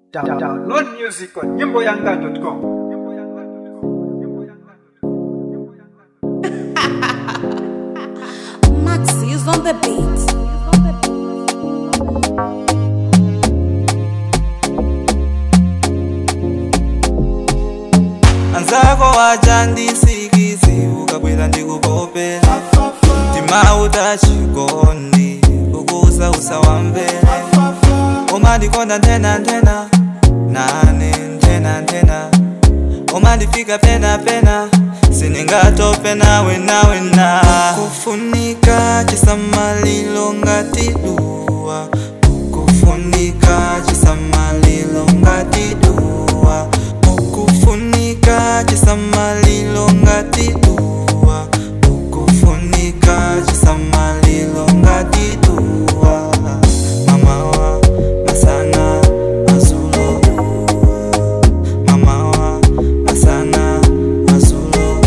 Down- Download music on nyimboyanga.com. Maxi is on the beat. anzako wacha ndisikizi ukabwera ndikukopera mtima utachikondi ukuusausa wamvere umandikonda nthena nthena nane nthena nthena umandifika pena pena siningatope nawe nawe na kufunika chisamalilo ngati duwa ukufunika chisamalilo ngati duwa ukufunika chisamalilo ngati duwa ukufunika chisamalilo ngati duwa mamawa masana mazulo mamawa masana mazulo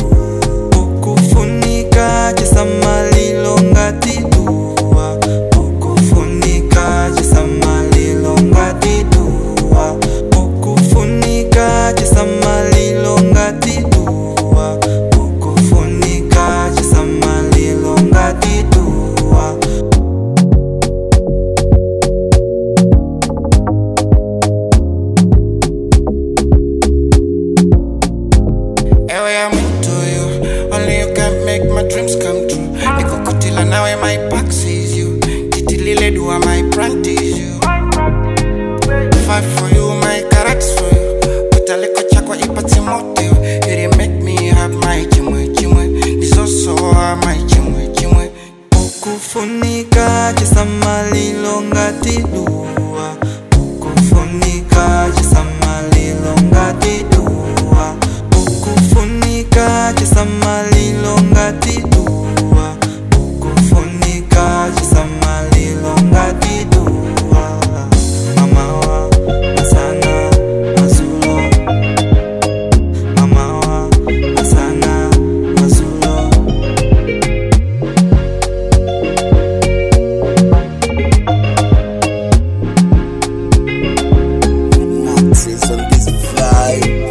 ukufunika chisamalilo ngati duwa ukufunika chisamalilo ngati duwa ukufunika chisamalilo ngati duwa ukufunika chisamalilo ngati duwa Ewe I'm into you. Only you can make my dreams come true. Nikokutila nawe my back sees you. Titilile dua my practice you. Fight for you, my carrots for you. Utaliko chakwa ipati moto you. You dey make me have my chimwe chimwe. This also are my chimwe chimwe. ukufunika chisamalilo ngati duwa ukufunika chisamalilo ngati duwa ukufunika chisamalilo ngati duwa ukufunika chisamalilo ngati duwa mamawa masana mazulo mamawa masana mazulo Maxis on this fly.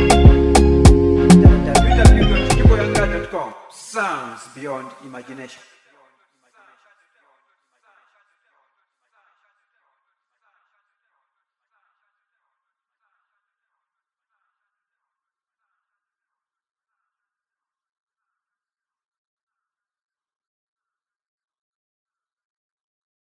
www.nyimboyanga.com. Sounds beyond imagination.